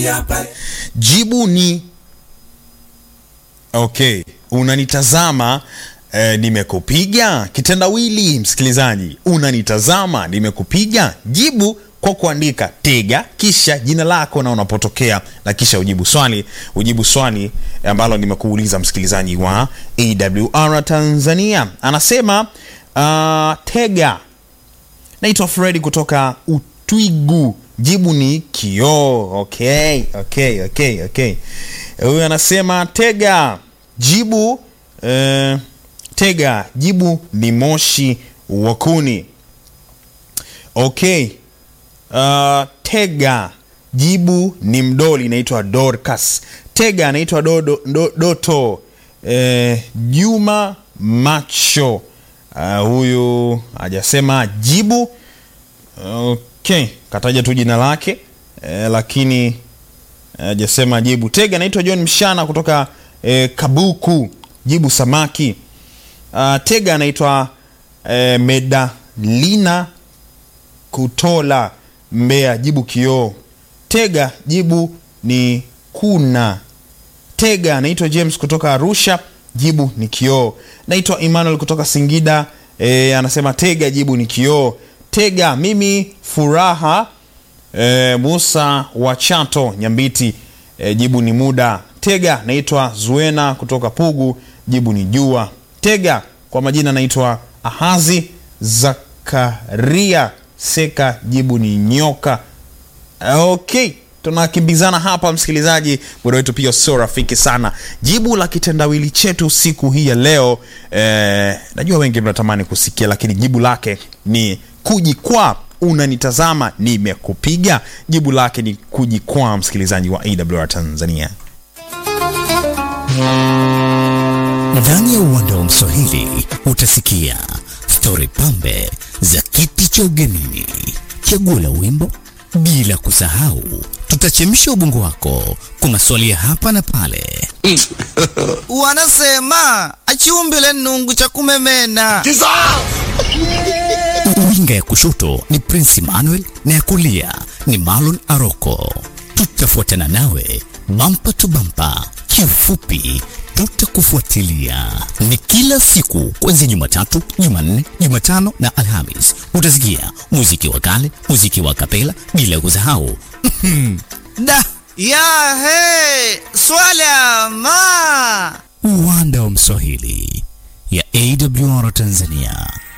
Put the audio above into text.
jibu ni okay unanitazama eh, nimekupiga kitendawili msikilizaji unanitazama nimekupiga jibu kwa kuandika tega kisha jina lako na unapotokea na kisha ujibu swali ujibu swali ambalo nimekuuliza msikilizaji wa awr tanzania anasema uh, tega naitwa fredi kutoka utwigu jibu ni kioo okay okay okay okay huyu anasema tega jibu eh, tega jibu ni moshi wa kuni okay uh, tega jibu ni mdoli inaitwa dorcas tega anaitwa do, do, doto eh, juma macho uh, huyu hajasema jibu okay kataja tu jina lake eh, lakini hajasema jibu tega anaitwa john mshana kutoka eh, kabuku jibu samaki uh, tega anaitwa eh, medalina kutola mbea jibu kioo tega jibu ni kuna tega anaitwa james kutoka arusha jibu ni kioo naitwa emmanuel kutoka singida e, anasema tega jibu ni kioo tega mimi furaha e, musa wa chato nyambiti e, jibu ni muda tega naitwa zuena kutoka pugu jibu ni jua tega kwa majina naitwa ahazi zakaria seka jibu ni nyoka okay tunakimbizana hapa msikilizaji muda wetu pia sio rafiki sana jibu la kitendawili chetu siku hii ya leo eh, najua wengi mnatamani kusikia lakini jibu lake ni kujikwaa unanitazama nimekupiga jibu lake ni kujikwaa msikilizaji wa awr tanzania ndani ya uwanda wa mswahili utasikia stori pambe za kiti cha ugenini chaguo la wimbo bila kusahau tutachemsha ubongo wako kwa maswali ya hapa na pale wanasema achiumbile nungu cha kumemena winga ya kushoto ni prince emmanuel na ya kulia ni marlon aroko tutafuatana nawe bampa tu bampa kiufupi tutakufuatilia ni kila siku kuanzia jumatatu jumanne jumatano na alhamis utasikia muziki wa kale muziki wa kapela bila kusahau da ya he swala ma uwanda wa mswahili ya awr tanzania